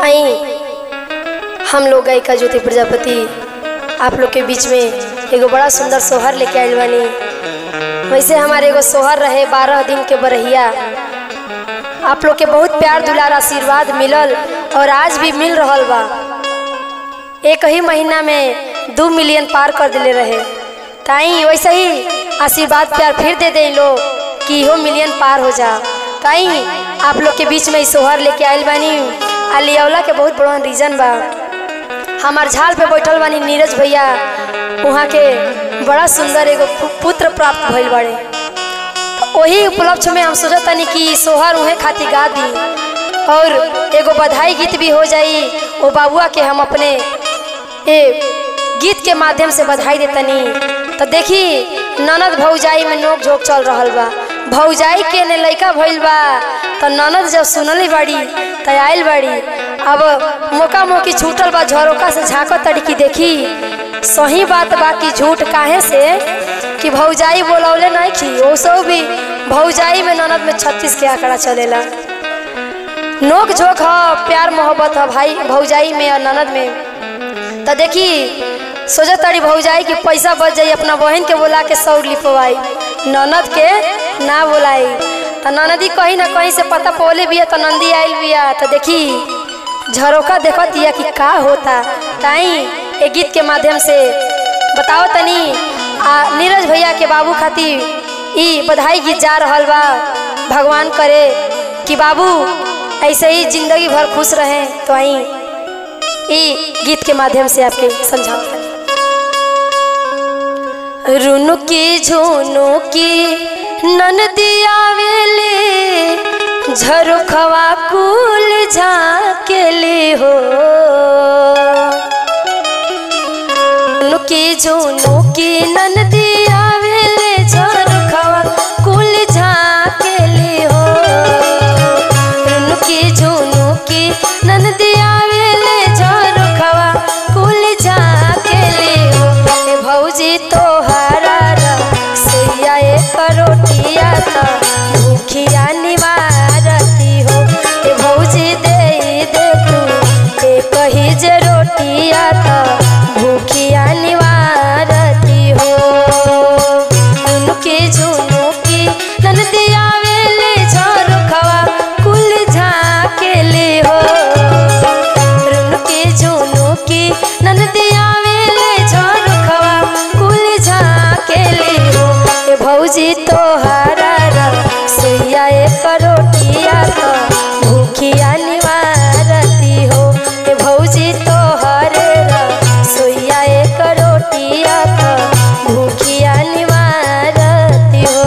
आई हम लोग गायिका ज्योति प्रजापति आप लोग के बीच में एगो बड़ा सुंदर सोहर लेके आयल बानी वैसे हमारे एगो सोहर रहे बारह दिन के बरहिया आप लोग के बहुत प्यार दुलार आशीर्वाद मिलल और आज भी मिल रहल बा एक ही महीना में दो मिलियन पार कर दिले रहे ताई वैसे ही आशीर्वाद प्यार फिर दे दे लोग कि इहो मिलियन पार हो जा ताई आप लोग के बीच में ई सोहर लेके आयल बानी आ लियौला के बहुत बड़ा रीजन बा हमार झाल पे बैठल बानी नीरज भैया वहाँ के बड़ा सुंदर एगो पु- पुत्र प्राप्त भइल बाड़े वही उपलक्ष्य में हम सोचत तनी कि सोहर उहे खातिर गा दी और एगो बधाई गीत भी हो जाई वो बाबुआ के हम अपने ए गीत के माध्यम से बधाई देतनी तो देखी ननद भौजाई में नोक झोंक चल रहल बा भौजाई के ने लइका भइल बा तो ननद जब सुनली बाड़ी तो आयल बाड़ी अब मौका मौकी छूटल बा झरोका से झाँकत तड़ी की देखी सही बात बा कि झूठ काहे से कि भौजाई बोलौले नहीं की ओसो भी भौजाई में ननद में छत्तीस के आंकड़ा चलेला नोक झोंक ह प्यार मोहब्बत है भाई भौजाई में और ननद में तो देखी सोचत तड़ी भौजाई के पैसा बच जाई अपना बहन के बोला के सौर लिपवाई ननद के ना बोलाई तो ननदी कहीं ना कहीं से पता पोले बिया तो नंदी आयल बिया तो देखी झरोका देखत दिया कि का होता ताई ए गीत के माध्यम से बताओ तनी आ नीरज भैया के बाबू खातिर ई बधाई गीत जा रहल बा भगवान करे कि बाबू ऐसे ही जिंदगी भर खुश रहे तो आई ई गीत के माध्यम से आपके समझाओ रुनु की झुनु की ननदिया वेले झरुखवा कुल झाकेले हो रुनु की झुनु की ननदिया वेले झरुखवा कुल झाकेले हो रुनु की झुनु की ननदिया वेले झरुखवा कुल झाकेले हो ए भौजी तोहरा सैया करोटिया त भूखिया निवारती हो ए भौजी दे दे तू ए कही जे रोटिया त भूखिया निवारती हो उनके झुनुकी ननदिया वेले झरोखवा कुल झाकेले हो रुनके झुनुकी ननदिया वेले झरोखवा कुल झाकेले हो ए भौजी तोहरा सुइया ए करोटिया तो भूखिया निवारती हो ए भौजी तोहरे सुइया ए करोटिया तो भूखिया निवारती हो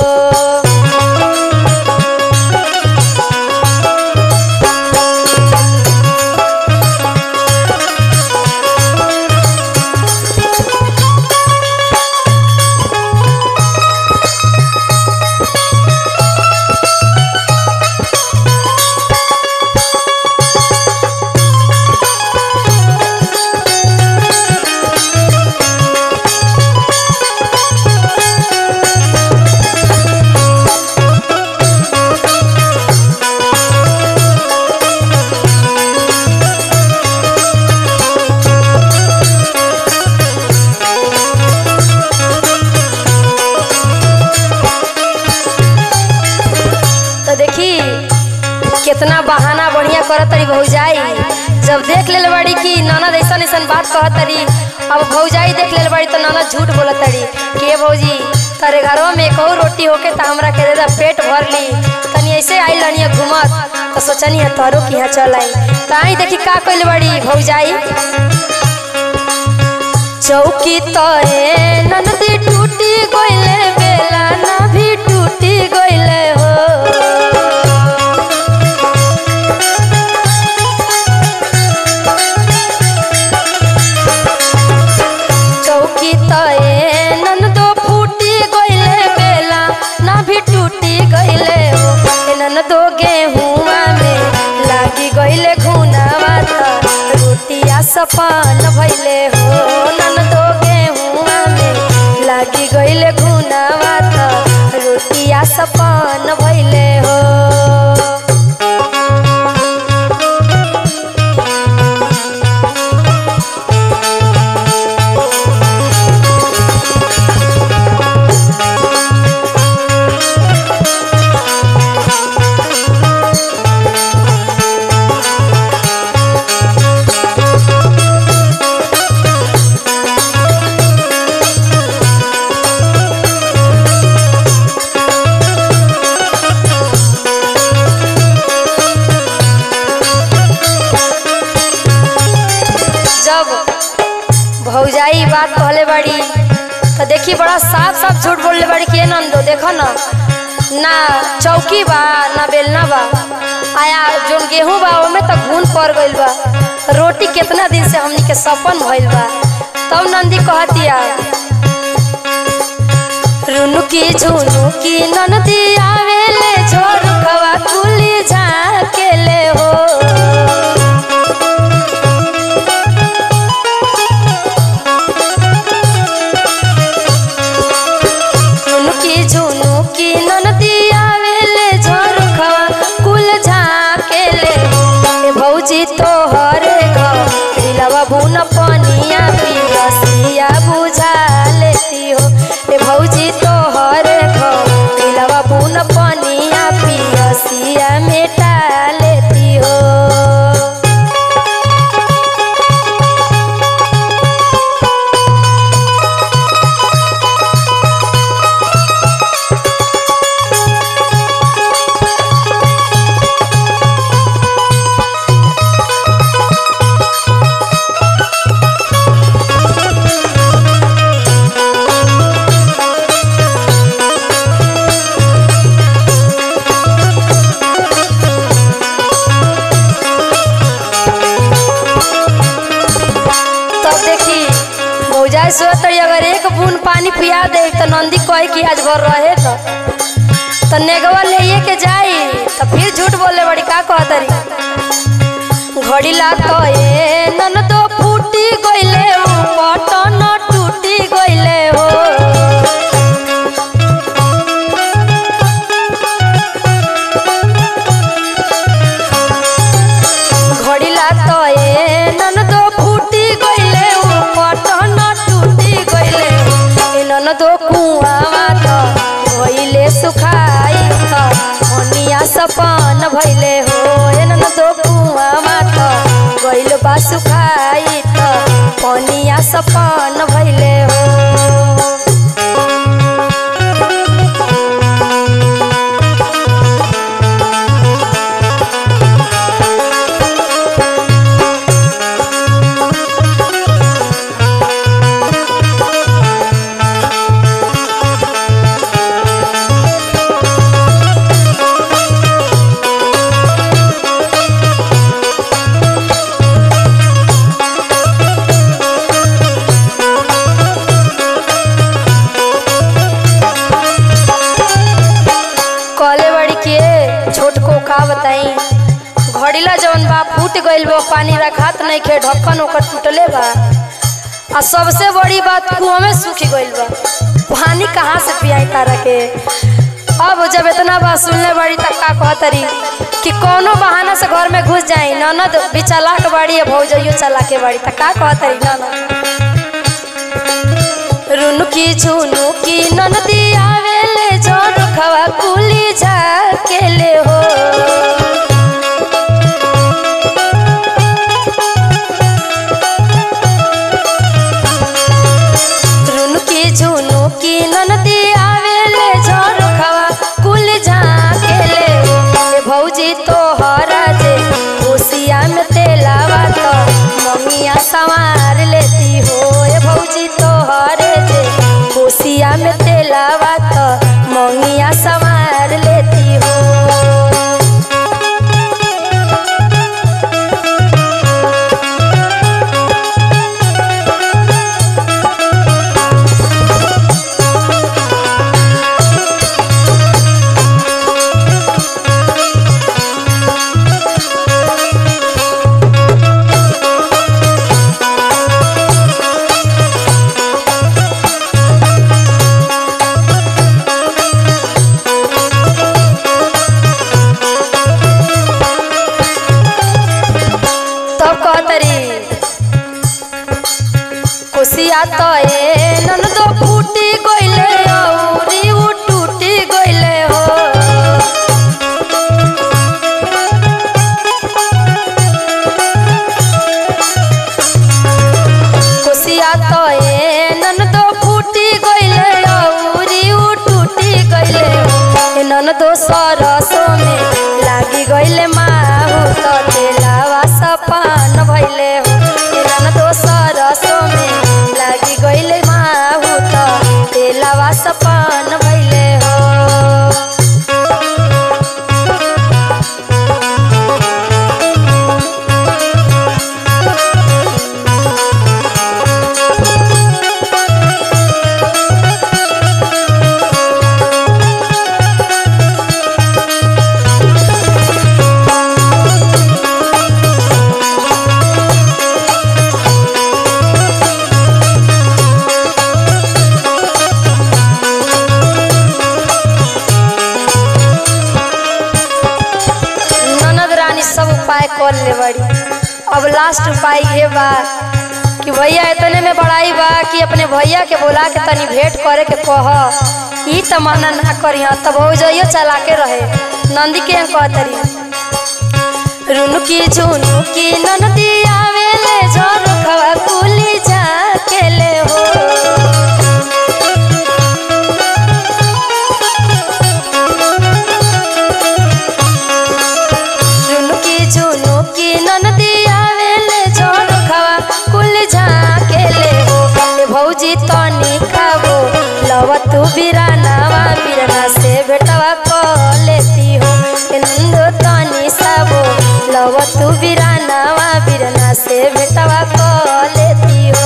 तो देखी कितना बहाना बढ़िया करत तरी भौजाई जब देख ले बड़ी कि ननद ऐसा ऐसा बात कहत तरी अब भौजाई देख ले बड़ी तो ननद झूठ बोलत तरी कि ये भौजी तारे घरों में एक और रोटी होके तो हमरा के दे दा पेट भर ली तनी ऐसे आई लनिया घूमत तो सोचनी है तारो कि यहाँ चल आई तो आई देखी का कइल बड़ी भौजाई चौकी तोरे ननदी टूटी गइले बेला ना भी टूटी गइले हो चौकी तए ननदो फूटी गइले बेला ना भी टूटी गइले हो ए ननदो गेहुआ में लागी गइले घुनावा त रोटिया सपन भइले हो ननदो गेहुआ में लागी गइले घुनावा त रोटिया सपन भइले हो बात कहले बाड़ी तो देखी बड़ा साफ साफ झूठ बोलले बाड़ी कि नंदो देखो ना ना चौकी बा ना बेलना बा आया जोन गेहूं बा ओमे तो घून पड़ गइल बा रोटी कितना दिन से हमनी के सपन भइल बा तब नंदी कहतिया रुनु की झुनु की ननदी आवेले झोर खवा कुली झाकेले हो रुनु की झुनु की ननदी आवेले झोर खवा कुल झाकेले ए भौजी तोहरे घर दिलवा बुन पनिया पियसिया बुझा लेती हो ए भौजी तोहरे घर दिलवा बुन पनिया पियसिया मेटा लेती हो तब देखी मौजाई सोतरी अगर एक बूंद पानी पिया दे तो नंदी कहे कि आज भर रहे तो तो नेगवा ले के जाई तो फिर झूठ बोले बड़ी का कहतरी घड़ी ला तो ए नन तो फूटी गइले ऊ पटन टूटी गइले हो घड़ी ला तो ए नन तो फूटी गइले ऊ पटन टूटी गइले ए नन तो कुआवा तो गइले सुखाई तो हनिया सपन भइले हो ए नन तो कुआवा तो गइल बा सुखाई तो पनिया सपन भइले हो कहले बड़ी के छोट को का बताई घड़ीला जवन बा फूट गइल बा पानी रखात नहीं खे ढक्कन ओकर टूटले बा आ सबसे बड़ी बात कुआं में सूख गइल बा पानी कहाँ से पियाई तारा के अब जब इतना बात सुनले बड़ी तब का कहतरी कि कोनो बहाना से घर में घुस जाई ननद भी चलाक बाड़ी है भौजइयो चलाके बाड़ी तब का कहतरी ननद रुनुकी झुनुकी ननदी आवेले जोर खवा कुली झाकेले हो रुनुकी झुनुकी ननदी आवेले जोर खवा कुली झाकेले ए भौजी तोहरा जे ओसिया में तेलावा तो ममिया संवार लेती हो ए भौजी तोहरे जे कोसिया में तेलावा तो मंगिया संवार लेती हो तब कहतरी कोसिया तो ए ननदो फूटी गइले औरी उ टूटी गइले हो कोसिया तो ए ननदो फूटी गइले औरी उ टूटी गइले ए ननदो सरसो में लागी गइले माहु तो तेलावा सपान भइले हो ए ननदो सरसो में लागी बड़ी अब लास्ट उपाय ये बा कि भैया इतने में बड़ाई बा कि अपने भैया के बोला के तनी भेंट करे के कह ई त मना ना करी तब हो जाइयो चला के रहे नंदी के कहतरी रुनुकी झुनुकी ननदी आवेले झोर खवा कुली जाकेले हो रुनुकी झुनुकी ननदी आवेले झोर खवा कुली जाकेले हो ए भौजी तनी खाबो लव तू बिरानावा बिरना से बेटवा को लेती हो ए नंदो तनी साबो लव तू बिरानावा बिरना से बेटवा को लेती हो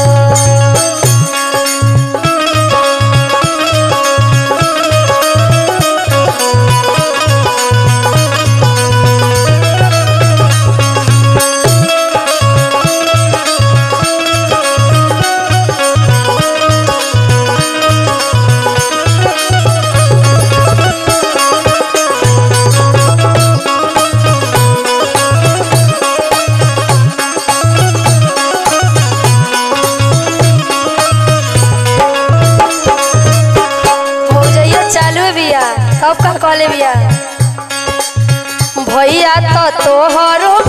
हो जाइयो चालू बिया कब का कॉले बिया भैया तो तोहरो